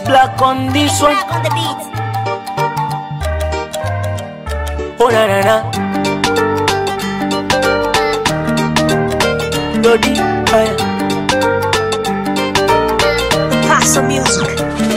black on this one. Back on the beat. Oh na na na. Dodi, haya. Paso music.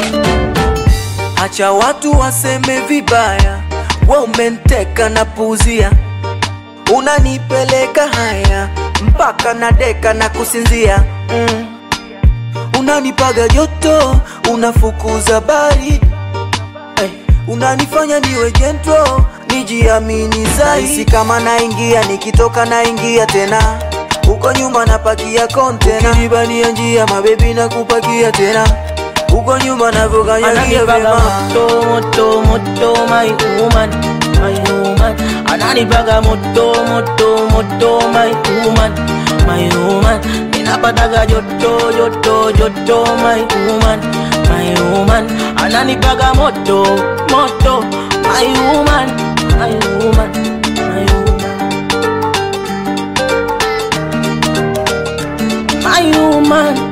Acha watu waseme vibaya, we umenteka na puzia, unanipeleka haya mpaka na deka na kusinzia mm. Unanipaga joto, unafukuza baridi hey. Unanifanya niwe jentro, nijiamini zaidi. Si kama naingia, nikitoka naingia tena huko nyuma napakia kontena, ukinibania njia mabebi na kupakia tena huko nyuma navyokanyagia Ananipaga vyema moto moto moto my woman my woman Ananipaga moto moto moto my woman my woman Ninapataga joto joto joto my woman my woman Ananipaga moto moto my woman my woman my woman my woman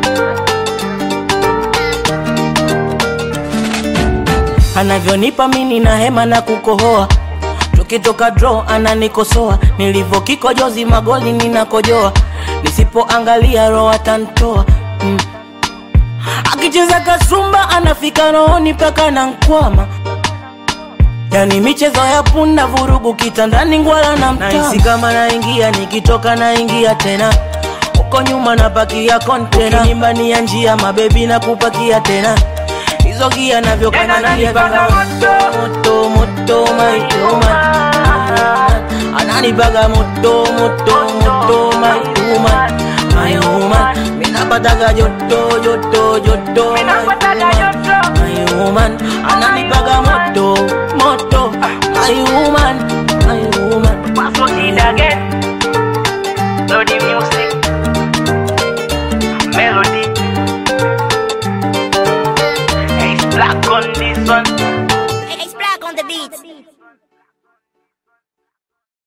anavyonipa mini na hema na kukohoa tukitoka draw ananikosoa nilivyokikojozi magoli ninakojoa nisipoangalia roho atantoa mm. akicheza kasumba anafika rohoni mpaka na nkwama yani michezo ya punda vurugu kitandani ngwala na mtama kama naingia nikitoka naingia tena huko nyuma napakia kontena nyumbani ya njia mabebi na kupakia tena hizo gia navyokanania moto moto my woman ananipaga moto moto moto my woman my woman minapataga joto joto joto my woman my woman ana